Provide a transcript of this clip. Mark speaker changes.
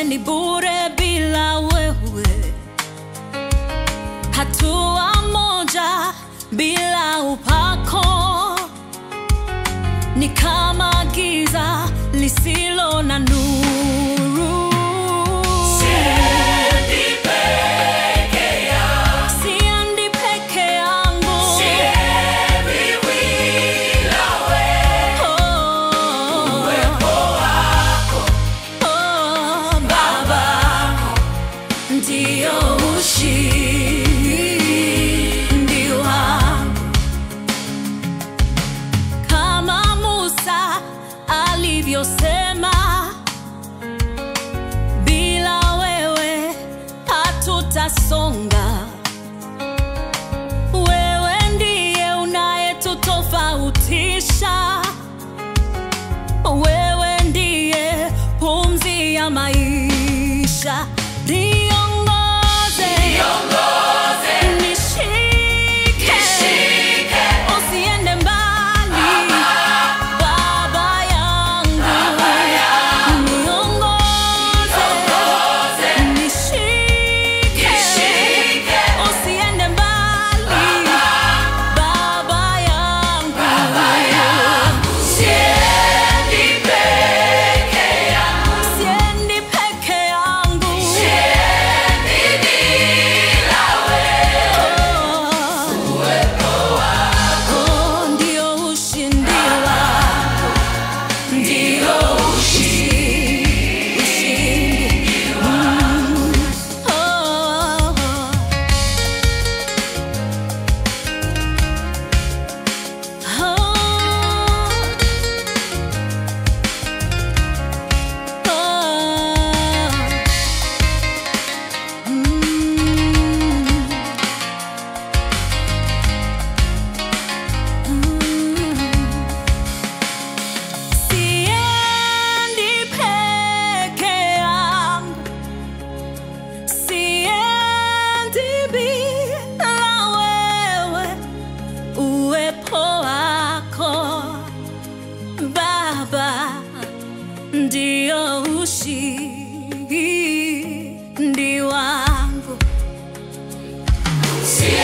Speaker 1: ni bure bila wewe, hatua moja bila upako ni kama giza lisilo na nuru. Siendi peke yangu. Oh. Oh, Baba, ndio ushindi wangu. Kama Musa alivyosema, bila wewe hatutasonga. Wewe ndiye unayetutofautisha. Wewe ndiye pumzi ya maisha. Niongoze, nishike, usiende mbali, Baba yangu. Niongoze, nishike, usiende mbali, Baba yangu. Siendi peke yangu. Oh, ndio ushindi wangu. Ndio ushindi. Mm. Oh. Oh. Siendi peke yangu, siendi bila wewe, uwepo wako Baba ndio ushindi wangu.
Speaker 2: Siendi